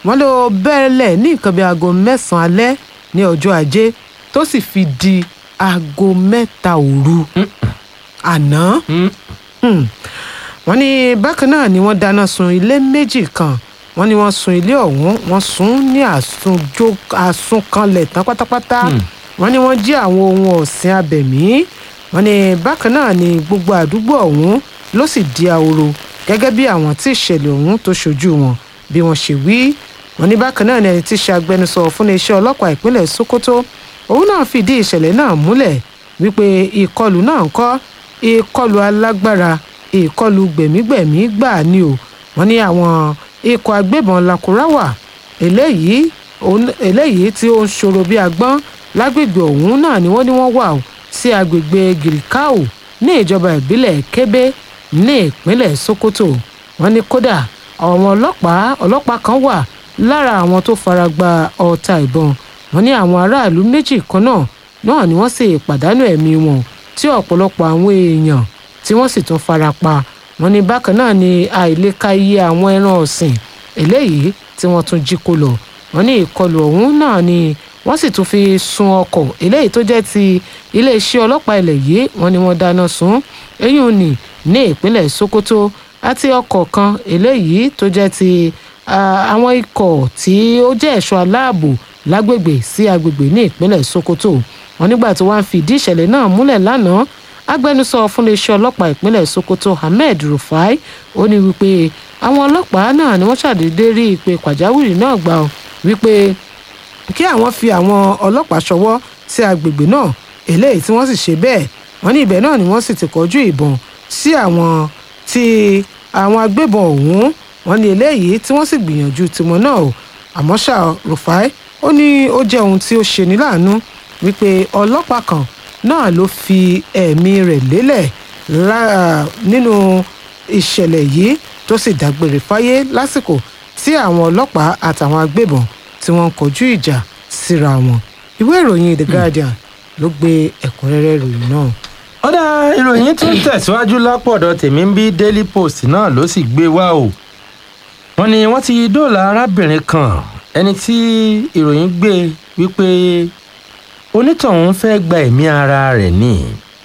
wọ́n ló bẹ̀rẹ̀ ní nǹkan bíi aago mẹ́sàn-án alẹ́ ní ọjọ́ ajé tó sì fi di aago mẹ́ta òru àná Hmm. wọ́n ní bákan náà ni wọ́n dáná sun ilé méjì kan wọ́n ní wọ́n sun ilé ọ̀hún wọ́n sun ní àsunjó àsunkanlẹ̀ tán pátápátá wọ́n ní wọ́n jí àwọn ohun ọ̀sìn abẹ̀mí wọ́n ní bákan náà ni gbogbo àdúgbò ọ̀hún ló sì di ahoro gẹ́gẹ́ bí àwọn tí ìṣẹ̀lẹ̀ ọ̀hún tó ṣojú wọn bí wọ́n ṣe wí wọ́n ní bákan náà ni ẹni tí í ṣe agbẹnusọ fún iléeṣẹ́ ọlọ́pàá ìpínlẹ̀ Sokoto òun náà fìdí ìṣẹ̀lẹ̀ náà múlẹ̀ wípé ìkọlù náà ń kọ́ ìkọlù alágbára ìkọlù gbẹ̀mígbẹ̀mí gbà ni o wọ́n ní àwọn ikọ̀ agbébọn lakurawa eléyìí òun- eléyìí tí ó ń ṣòro bí agbọ́n lágbègbè ọ̀hún náà ni wọ́n ní wọ́n wà o sí agbègbè girikau ní ìjọba ìbílẹ̀ kébé ní ìpínlẹ̀ sokoto wọ́n ní kódà àwọn ọlọ́pàá ọlọ́pàá kan wà lára àwọn tó fara gba ọta ìbọn wọ́n ní àwọn aráàlú méjì kan náà náà ni wọ́n sì pàdánù ẹ̀mí wọn tí ọ̀pọ̀lọpọ̀ àwọn èèyàn tí wọ́n sì tún fara pa wọ́n ní bákan náà ni àìlèka iye àwọn ẹran ọ̀sìn eléyìí tí wọ́n tún jí kó lọ wọ́n ní ìkọlù ọ̀hún náà ni wọ́n sì tún fi sun ọkọ̀ eléyìí tó jẹ́ ti iléeṣẹ́ ọlọ́pàá ilẹ̀ yìí wọ́n ní wọ́n dáná sun eyín ní ní ìpínlẹ̀ Sokoto àti ọkọ̀ kan eléyìí tó jẹ́ ti ah, àwọn ikọ̀ tí ó jẹ́ ẹ̀ṣọ́ aláàbò lágbègbè sí agbègbè ní ìpínlẹ̀ Sokoto wọ́n nígbà tí wọ́n á fi ìdí ìṣẹ̀lẹ̀ náà múlẹ̀ lánàá agbẹnusọ fún iléeṣẹ́ ọlọ́pàá ìpínlẹ̀ Sokoto Ahmed Rufai ó ní wípé àwọn ọlọ́pàá náà ni wọ́n ṣàdédé rí ìpè pàjáwìrì náà gbà ó wípé kí àwọn fi àwọn ọlọ́pàá ṣọwọ́ sí agbègbè náà eléyìí tí wọ́n sì ṣe bẹ́ẹ̀ wọ́n ní ibẹ̀ náà ni wọ́n sì ti kọjú ìbọn sí àwọn tí àwọn agbébọn ọ̀hún wọ́n ní eléyìí tí wọ́n sì gbìyànjú tiwọn náà o àmọ́ ṣá Rufai ó ní ó jẹ́ ohun tí ó ṣeni láàánú wípé ọlọ́pàá kan náà ló fi ẹ̀mí rẹ̀ lélẹ̀ lá- nínú ìṣẹ̀lẹ̀ yìí tó sì dágbére fáyé lásìkò tí àwọn ọlọ́pàá àtàwọn agbébọn tí wọ́n ń kọjú ìjà síra wọn ìwé ìròyìn The Guardian ló gbé ẹ̀kúnrẹ́rẹ́ ìròyìn náà. ọ̀dà ìròyìn tún tẹ̀síwájú lápọ̀dọ̀ tèmi ń bí Daily Post náà ló sì gbé wá o wọ́n ní wọ́n ti dóòlà arábìnrin kan ẹni tí ìròyìn gbé wípé onítọ̀hún fẹ́ gba ẹ̀mí ara rẹ̀ ni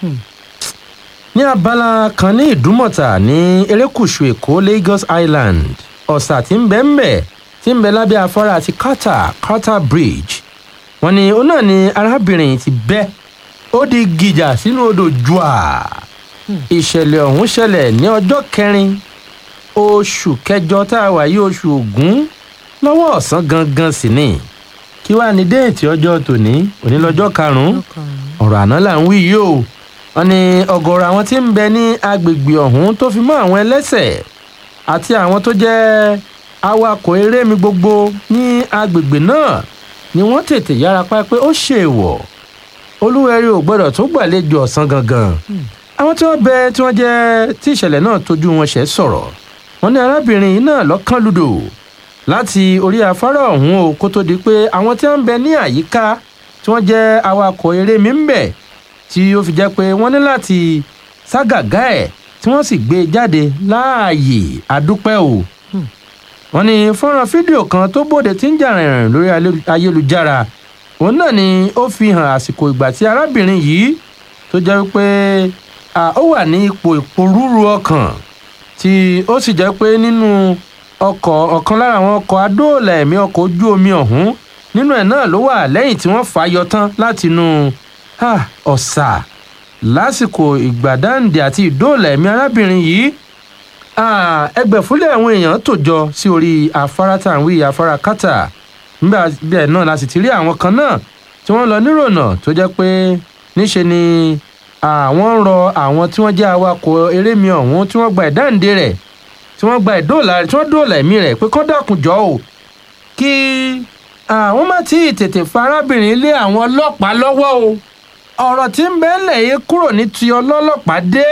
ní abala kan ní ìdúmọ̀tà ní erékùṣù èkó Lagos Island ọ̀sà tí ń bẹ ń bẹ tí ń bẹ lábẹ́ afárá àti Carter Carter Bridge wọ́n ní ó náà ni arábìnrin yìí ti bẹ́ ó di gìjà sínú odò jùà ìṣẹ̀lẹ̀ ọ̀hún ṣẹlẹ̀ ní ọjọ́ kẹrin oṣù kẹjọ tá a wà yí oṣù ògún lọ́wọ́ ọ̀sán gangan sì ni kí wàá ní déètì ọjọ́ tòní òní lọ́jọ́ karùn-ún ọ̀rọ̀ àná là ń wí yìí o wọ́n ní ọ̀gọ̀rọ̀ àwọn tí ń bẹ ní agbègbè ọ̀hún tó fi mọ́ àwọn ẹlẹ́sẹ̀ àti àwọn tó jẹ́ awakọ̀ erémi gbogbo ní agbègbè náà ni wọ́n tètè yára pa pé ó ṣèwọ̀ olúwẹ̀rí ò gbọ́dọ̀ tó gbàlejò ọ̀sán gangan àwọn tí wọ́n bẹ tí wọ́n jẹ́ tí ìṣẹ̀lẹ̀ náà tójú wọn ṣẹ̀ sọ̀rọ̀ wọ́n ní arábìnrin yìí náà lọ́kàn lùdò láti orí afárá ọ̀hún o kó tó di pé àwọn tí wọ́n ń bẹ ní àyíká tí wọ́n jẹ́ awakọ̀ erémi ń bẹ tí ó fi jẹ́ pé wọ́n ní láti ságàgá ẹ̀ tí wọ́n sì gbé e jáde láàyè àdúpẹ́ o wọ́n ní fọ́nrán fídíò kan tó bòde tí ń jà rìnrìn lórí alé- ayélujára òun náà ni ó fi hàn àsìkò ìgbà tí arábìnrin yìí tó jẹ́ pé ó wà ní ipò ìpòrúurú ọkàn tí ó sì jẹ́ pé nínú ọkọ̀ ọ̀kan lára àwọn ọkọ̀ adóòlà ẹ̀mí ọkọ̀ ojú omi ọ̀hún nínú ẹ̀ náà ló wà lẹ́yìn tí wọ́n fà á yọ tán látinú ah, ọ̀sà lásìkò ìgbàdáǹdè àti ìdóòlà ẹ̀mí arábìnrin yìí Ah, ẹgbẹ̀fúnlẹ̀ àwọn èèyàn tò jọ sí orí afárá tá à ń wí afárá kátà nígbà bẹ́ẹ̀ náà la sì ti rí àwọn kan náà tí wọ́n lọ nírònà tó jẹ́ pé níṣe ni àwọn ń rọ àwọn tí wọ́n jẹ́ awakọ̀ erémi ọ̀hún tí wọ́n gba ìdáǹdè rẹ̀ tí wọ́n gba ìdóòlà rẹ̀ tí wọ́n dóòlà ẹ̀mí rẹ̀ pé kán dákun jọ o kí àwọn má tí ì tètè fa arábìnrin lé àwọn ọlọ́pàá lọ́wọ́ o ọ̀rọ̀ tí ń bẹ́ẹ̀ lẹ̀ yìí kúrò ní ti ọlọ́lọ́pàá dé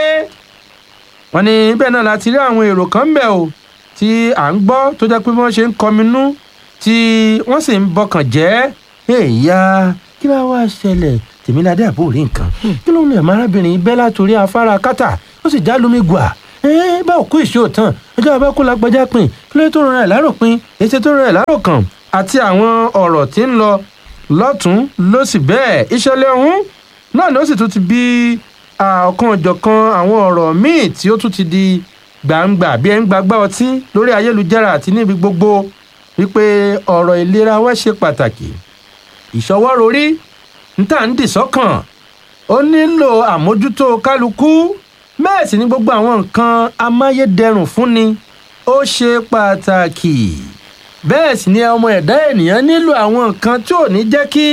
wọ́n ní bẹ́ẹ̀ náà láti rí àwọn èrò kan bẹ̀ o tí à ń gbọ́ tó jẹ́ pé bí wọ́n ṣe ń kọminú tí wọ́n sì ń bọkàn jẹ́ èèyà kí ló wá ṣẹlẹ̀ tèmíládé àbúrò rí nǹkan kí ló ń lè máa arábìnrin bẹ́ látòrí afárá kátà ó sì já lómi gbà ẹ́ẹ́ bá òkú ìṣó tán ọjọ́ abẹ́ kó lágbájá pin kílé tó rọra ẹ̀ láròpin ètò tó rọra ẹ̀ láròkàn àti àwọn ọ̀rọ̀ tí ń lọ lọ́tún lọ́sì bẹ́ẹ̀ ìṣẹ̀lẹ̀ ọ̀hún náà ló sì tún ti bí ọ̀kan òjọ̀kan àwọn ọ̀rọ̀ míì tí ó tún ti di gbangba bí ẹ ń gbagbá ọtí lórí ayélujára àti níbi gbogbo wípé ọ̀rọ̀ ìlera wa ṣe pàtàkì ìṣọwọ́ rorí ń tà ń dì sọ́kàn ó nílò àmójútó kálukú bẹ́ẹ̀ sì ni gbogbo àwọn nǹkan amáyédẹrùn fúnni ó ṣe pàtàkì bẹ́ẹ̀ sì ni ọmọ ẹ̀dá ènìyàn nílò àwọn nǹkan tí ò ní jẹ́ kí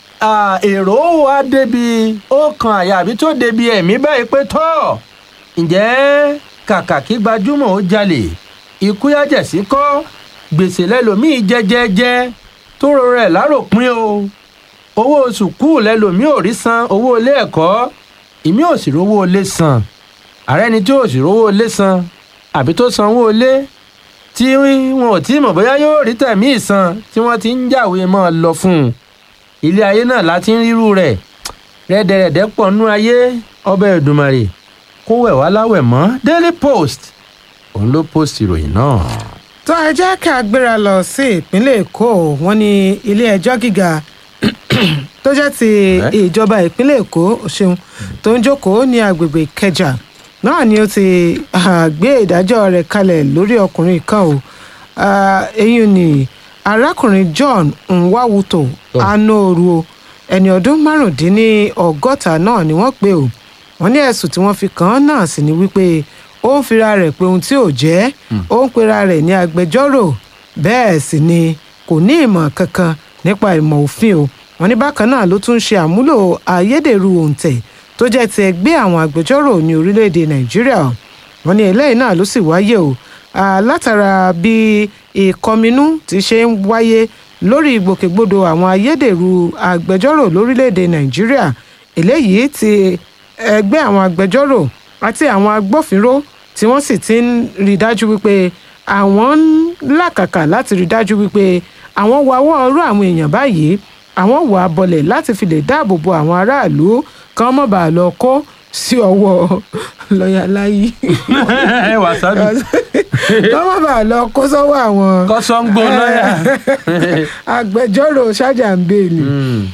èrò wa débi ó kan àyà àbí tó débi ẹ̀mí báyìí pé tọ́ ǹjẹ́ kàkà kí gbajúmọ̀ ó jalè ikú yájẹ̀sí kọ́ gbèsè lẹ́lòmíì jẹ́jẹ́jẹ́ tó rọrọ̀ ẹ̀ láròpin o owó sùkúù lẹ́lòmíì ò rí san owó ilé ẹ̀kọ́ ìmí ò sì rówó ilé san ààrẹ ni tí ò sì rówó ilé san àbí tó sanwó ilé tí wọn ò tí mọ̀ bóyá yóò rí tẹ̀mí ìsan tí wọ́n ti ń jàwé mọ́ ọ lọ fún un ilé ayé náà láti ń rírú rẹ̀ rẹ́dẹ̀rẹ̀dẹ̀ pọ̀ nú ayé ọbẹ̀ Èdùmàrè kó wẹ̀ wá láwẹ̀ mọ́ Daily Post òun ló post ìròyìn náà. tó ẹ jẹ́ ká gbéra lọ sí ìpínlẹ̀ èkó wọ́n ní ilé ẹjọ́ gíga tó jẹ́ ti ìjọba ìpínlẹ̀ èkó ṣeun tó ń jókòó ní agbègbè ìkẹjà náà ni ó ti gbé ìdájọ́ rẹ̀ kalẹ̀ lórí ọkùnrin kan o eyín ni arákùnrin John Nwawuto Anoru ẹni ọdún márùndínlọ́gọ́ta náà ni wọ́n pè o wọ́n ní ẹ̀sùn tí wọ́n fi kàn án náà sì ni wípé ó ń fira rẹ̀ pé ohun tí ò jẹ́ ó ń pera rẹ̀ ní agbẹjọ́rò bẹ́ẹ̀ sì ni kò ní ìmọ̀ kankan nípa ìmọ̀ òfin o wọ́n ní bákan náà ló tún ṣe àmúlò ayédèrú òǹtẹ̀ tó jẹ́ ti ẹgbẹ́ àwọn agbẹjọ́rò ní orílẹ̀-èdè nàìjíríà wọ́n ní eléyìí náà ló sì wáyé o látara bí ìkọminú ti ṣe ń wáyé lórí ìgbòkègbodò àwọn ayédèrú agbẹjọ́rò lórílẹ̀-èdè nàìjíríà eléyìí ti ẹgbẹ́ àwọn agbẹjọ́rò àti àwọn agbófinró tí wọ́n sì ti ń rí dájú wípé àwọn ń làkàkà láti rí dájú wípé àwọn wawọ́ ọ̀rọ̀ àwọn èèyàn báyìí àwọn wà á bọlẹ̀ láti fi lè dáàbò bo àwọn aráàlú kan mọ̀ bá a lọ kó sí ọwọ́ lọ́ọ̀yà láyé. ẹ wà sábì. kan mọ̀ bá a lọ kó sọ́wọ́ àwọn. kọ́sọ́ngbó lọ́ọ̀yà. agbẹjọ́rò ṣájà ń bèèlì.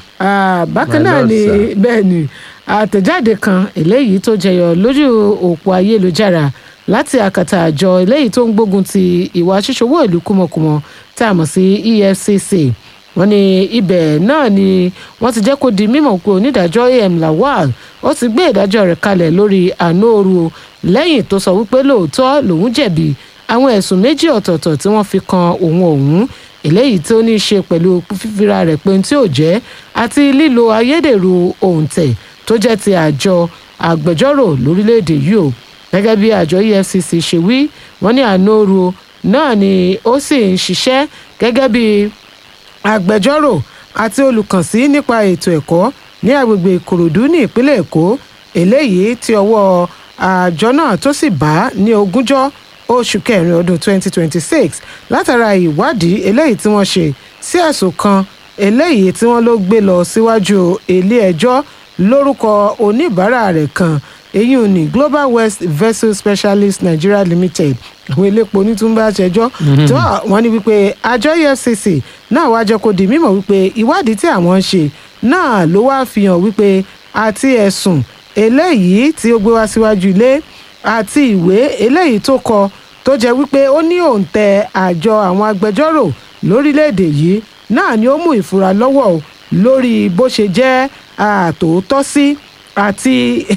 bákan náà ni bẹ́ẹ̀ ni àtẹ̀jáde kan eléyìí tó jẹyọ lójú òpó ayélujára láti àkàtà àjọ eléyìí tó ń gbógun ti ìwà ṣíṣòwò ìlú kúmọkùmọ tá a mọ̀ sí EFCC wọ́n ní ibẹ̀ náà ni wọ́n ti jẹ́ kó di mímọ̀ pé onídàájọ́ am Lawal ó ti gbé ìdájọ́ rẹ̀ kalẹ̀ lórí Anoru lẹ́yìn tó sọ wípé lóòótọ́ lòun jẹ̀bi àwọn ẹ̀sùn méjì ọ̀tọ̀ọ̀tọ̀ tí wọ́n fi kan òun ọ̀hún eléyìí tó ní í ṣe pẹ̀lú fífira rẹ̀ pé tí ò jẹ́ àti lílo ayédèrú òǹtẹ̀ tó jẹ́ ti àjọ agbẹjọ́rò lórílẹ̀‐èdè yìí o gẹ́gẹ́ bí àjọ EFCC ṣe wí wọ́n ní Anoru náà ni ó sì ń ṣiṣẹ́ gẹ́gẹ́ bí agbẹjọ́rò àti olùkànsí nípa ètò ẹ̀kọ́ ní agbègbè Ìkòròdú ní ìpínlẹ̀ Èkó eléyìí tí ọwọ́ àjọ náà tó sì bá ní ogúnjọ́ oṣù kẹrin ọdún 2026 látara ìwádìí eléyìí tí wọ́n ṣe sí ẹ̀sùn kan eléyìí tí wọ́n ló gbé lọ síwájú ilé ẹjọ́ lórúkọ oníbàárà rẹ̀ kan èyí ò ní Global West Vessel Specialist Nigeria Limited àwọn elépo onítúmbà ṣẹjọ́ tó wọ́n ní wípé àjọ EFCC náà wá jẹ́ kó di mímọ̀ wípé ìwádìí tí àwọn ń ṣe náà ló wá fi hàn wípé àti ẹ̀sùn eléyìí tí ó gbé wá síwájú ilé àti ìwé eléyìí tó kọ tó jẹ́ wípé ó ní òǹtẹ̀ àjọ àwọn agbẹjọ́rò lórílẹ̀‐èdè yìí náà ni ó mú ìfura lọ́wọ́ lórí bó ṣe jẹ́ àtòótọ́ sí àti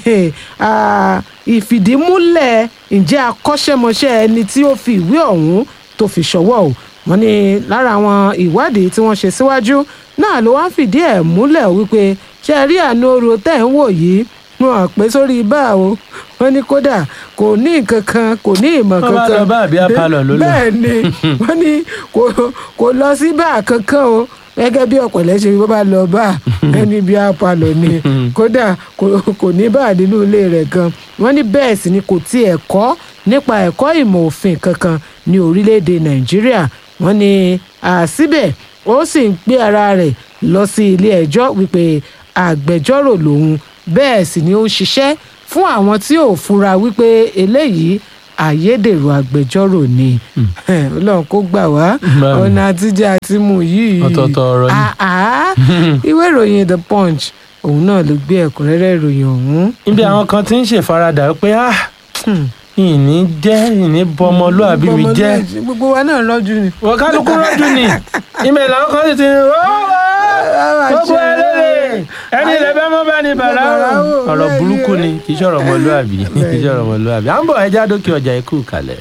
ìfìdímúlẹ̀ ǹjẹ́ akọ́ṣẹ́mọṣẹ́ ẹni tí ó fi ìwé ọ̀hún tó fi ṣọwọ́ o wọ́n ní lára àwọn ìwádìí tí wọ́n ṣe síwájú náà ló wá ń fìdí ẹ̀ múlẹ̀ wípé ṣe rí Anoru tẹ̀ ń wò yìí wọn pé sórí bá o wọ́n ní kódà kò ní nǹkan kan kò ní ìmọ̀ Wọ́n bá kankan lọ bá àbí apalọ̀ ló lọ. bẹ́ẹ̀ ni wọ́n ní kò kò lọ sí bá kankan o gẹ́gẹ́ bí ọ̀pọ̀lẹ́ ṣe bó bá lọ bá ẹni bí apalọ̀ ni kódà kò kò ní bá nínú ilé rẹ̀ gan wọ́n ní bẹ́ẹ̀ sì ni kò tiẹ̀ kọ́ nípa ẹ̀kọ́ ìmọ̀ òfin kankan ní orílẹ̀-èdè nàìjíríà wọ́n ní àsíbẹ̀ ó sì ń gbé ara rẹ̀ lọ sí ilé ẹjọ́ wípé agbẹjọ́rò lòun bẹ́ẹ̀ sì ni ó ń ṣiṣẹ́ fún àwọn tí ò fura wípé eléyìí ayédèrú agbẹjọ́rò ni ọlọ́run kó gbà wá Bẹ́ẹ̀ni. ọ̀nà àtijọ́ àti mú yìí Ọ̀tọ̀ọ̀tọ̀ ọ̀rọ̀ ni. Ah, ah. ìwé ìròyìn the punch òun náà ló gbé ẹ̀kúnrẹ́rẹ́ ìròyìn ọ̀hún. níbi àwọn kan ti ń ṣèfaradà pé ah Hmm. ìní jẹ́ ìní bọmọlúàbí mi jẹ́ Bọ́mọlúwàbí, gbogbo wa náà rọ́jú ni. wọ́n kálukú rọ́jú ni ìmẹ̀ làwọn kan sì ti ń rọ́ gbogbo ẹlẹ́rẹ̀ ẹni ilẹ̀ bẹ́ẹ̀ mọ́ bá ní bàrà Bàrà o. o, ọ̀rọ̀ bẹ́ẹ̀ ni burúkú o. ni kì í ṣọ̀rọ̀ ọmọlúàbí kì í ṣọ̀rọ̀ ọmọlúàbí à ń bọ̀ ẹja dókè ọjà ikú kalẹ̀.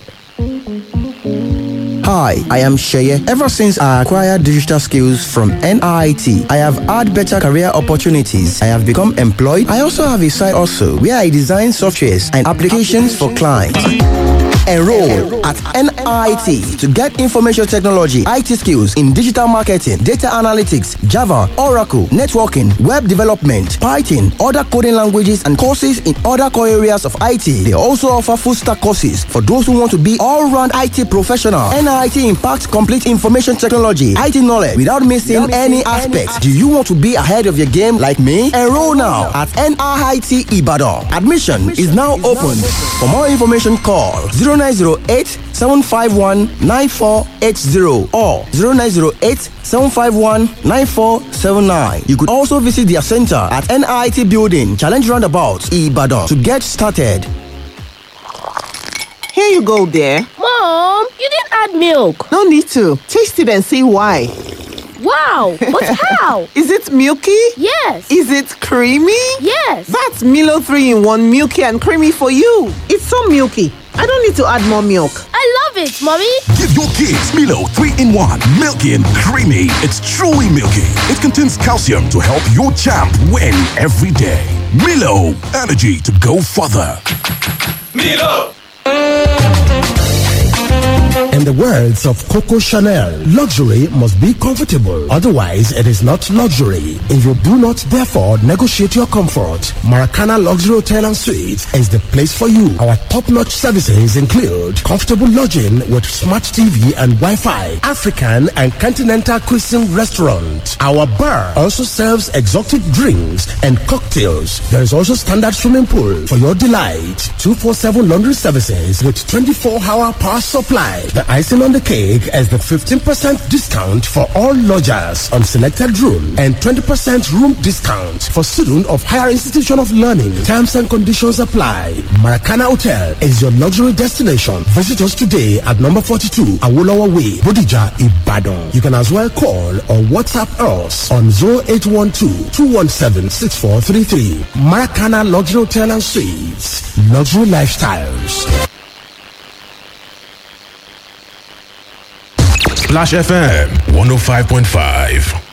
Hi, I am Sheye. Ever since I acquired digital skills from NIT, I have had better career opportunities. I have become employed. I also have a side also where I design softwares and applications for clients. Enroll at NIT to get information technology, IT skills in digital marketing, data analytics, Java, Oracle, networking, web development, Python, other coding languages, and courses in other core areas of IT. They also offer full stack courses for those who want to be all round IT professional. NIT impacts complete information technology, IT knowledge without missing any aspects. Do you want to be ahead of your game like me? Enroll now at NIT Ibadan. Admission is now open. For more information, call 0908 751 9480 or 0908 751 9479. You could also visit their center at NIT Building, Challenge Roundabout, Ibadan to get started. Here you go, dear. Mom, you didn't add milk. No need to. Taste it and see why. Wow, but how? Is it milky? Yes. Is it creamy? Yes. That's Milo 3 in 1 milky and creamy for you. It's so milky. I don't need to add more milk. I love it, Mommy. Give your kids Milo 3 in 1. Milky and creamy. It's truly milky. It contains calcium to help your champ win every day. Milo, energy to go further. In the words of Coco Chanel, luxury must be comfortable. Otherwise, it is not luxury. If you do not, therefore, negotiate your comfort, Maracana Luxury Hotel and Suites is the place for you. Our top-notch services include comfortable lodging with smart TV and Wi-Fi, African and continental cuisine restaurant. Our bar also serves exotic drinks and cocktails. There is also standard swimming pool for your delight. 247 laundry services with 24-hour power supply. The icing on the cake is the 15% discount for all lodgers on selected room and 20% room discount for students of higher institution of learning. Terms and conditions apply. Maracana Hotel is your luxury destination. Visit us today at number 42 Awolowo Way, Bodija, Ibadan. You can as well call or WhatsApp us on 0812-217-6433. Maracana Luxury Hotel and Suites. Luxury Lifestyles. Splash FM 105.5.